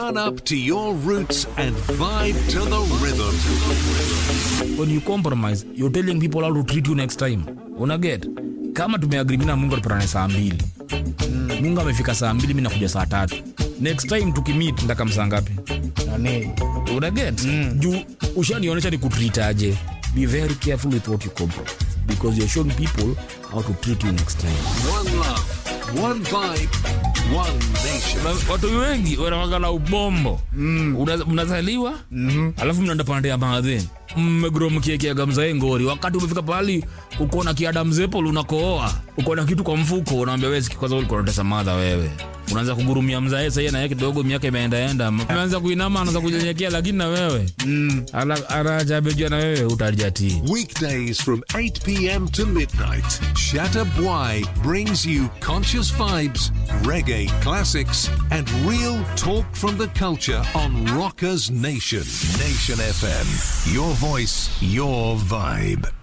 Turn up to your roots and vibe to the rhythm. when you compromise you're telling people how to treat you next time unaget kama tumeagri mi na mungu tupatane saa mbili mungu amefika saa mbili mi nakuja saa tatu next time tukimit ndaka msaa ngapi nani unaget mm. juu ushanionyesha ni kutritaje be very careful with what you compromise because you're showing people how to treat you next time One love, one vibe, one nation. Na watu wengi wanawakala ubombo mm. mnazaliwa mm-hmm. alafu mnaenda pande ya maadheni mmegro mkiekiaga mzae ngori wakati umefika pahali uko na kiada mzepol unakooa uko na kitu kwa mfuko unaambia wezi kwanza ulikuwa unatesa madha wewe unaanza kugurumia mzae sahii naye kidogo miaka imeendaenda ameanza kuinama anaanza kunyenyekea lakini na wewe mm. anajabejua na wewe utajatii Weekdays from 8 p.m. to midnight, Shatter Bwai brings you conscious vibes, reggae classics, and real talk from the culture on Rockers Nation. Nation FM. Your voice, your vibe.